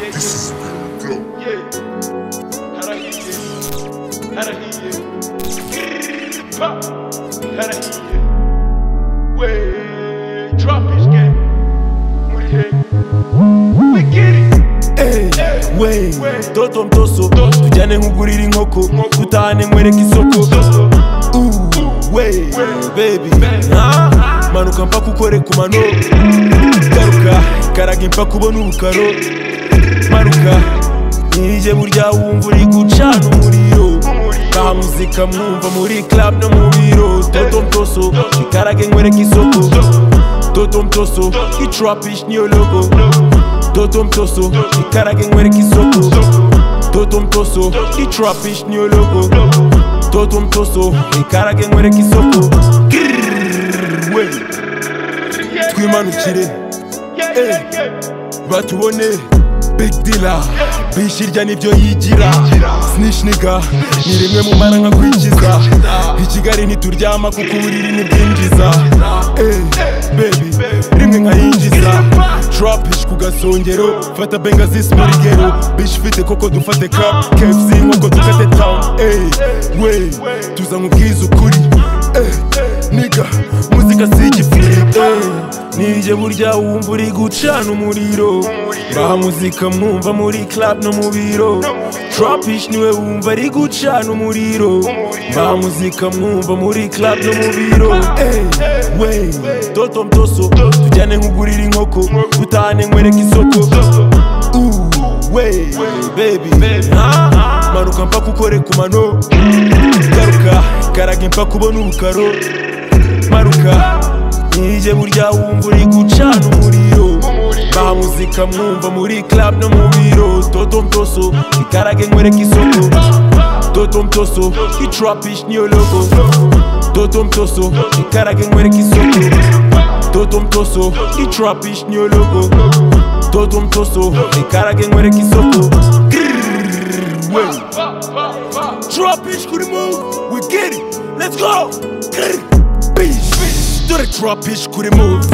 This is the GOAT. we toto mtoso tujyane nk'ugurira inkoko dutahane nkwereka isoko Ooh, we baby Ah, manuka mpa kukore ku mano garuka karaga impa kubona ubukaro manuka nirije burya wumva uri gucana umuriro taha muzika mwumva muri club no mu biro toto mtoso ikarage nkwereka isoko toto mtoso itrapish niyo logo toto mtoso ikarage nkwereka isoko toto mtoso itrapish niyo logo toto mtoso ikarage nkwereka isoko Grrrr, we. twimanukire batubone big dealer bishirya nibyo yigira sinishiniga ni rimwe mu mara nka kwikiza i kigali ntituryama kuko uburiri ntibwinjiza Eh, baby rimwe nkayinjiza trapish ku gasongero fata bengazis muri gero bish fite koko dufate cup kfc nk'uko dukate town Eh, we tuza nk'ubwiza ukuri Eh, niga muzika si igifiriti nijye burya wumva uri gucana umuriro baha muzika mwumva muri club no mu biro trapish niwe wumva ari gucana umuriro baha muzika mwumva muri club no mu biro Eh, we toto mtoso tujyane nk'ugurira inkoko dutahane nkwereka isoko Ooh, we baby Ah, manuka mpa kukore ku mano garuka karaga impa kubona ubukaro maruka nijye burya wumva uri gucana umuriro baha muzika mwumva muri club no mu biro toto mtoso ikarage nkwereka isoko toto mtoso itrapish niyo logo toto mtoso ikarage nkwereka isoko toto mtoso itrapish niyo logo toto mtoso ikarage nkwereka isoko Grrrr, we. Trapish kuri move we get it let's go Grrrr, bitch. dore trapish kuri move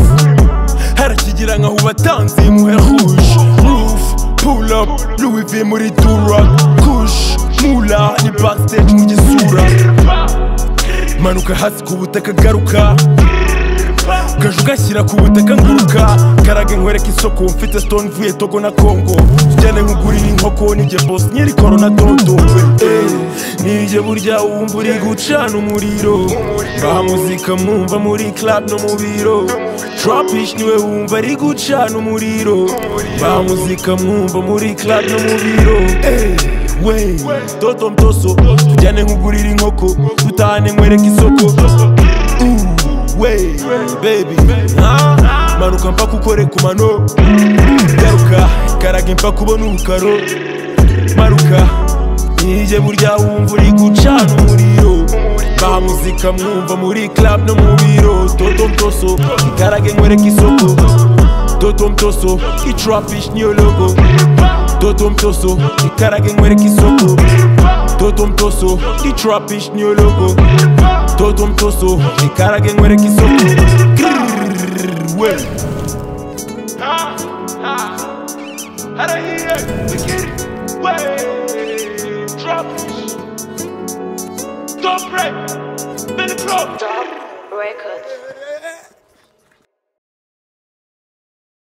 harakigira nka hubatanzi imuhe rouge roof pull up louis v muri dura kush mula ni backstage mu gisura manuka hasi ku butaka garuka gaju gashyira ku butaka nguruka karage nkwereka isoko mfite stone vuye togo na kongo tujyane nkugurira inkoko nijye bos nyiri korona dondombe Eh, nijye burya wumva uri gucana umuriro baha muzika mwumva muri club no mu biro trapish niwe wumva ari gucana umuriro baha muzika mwumva muri club no mu biro Eh, we toto mtoso tujyane nkugurira inkoko dutahane nkwereka isoko Ooh. we baby Ah, manuka mpa kukore ku mano garuka karage mpa kubona ubukaro maruka nijye burya wumva uri gucana umuriro baha muzika mwumva muri club no mu biro toto mtoso ikarage nkwereka isoko toto mtoso itrapish niyo logo toto mtoso ikarage nkwereka isoko toto mtoso itrapish niyo logo toto mtoso ikarage nkwereka isoko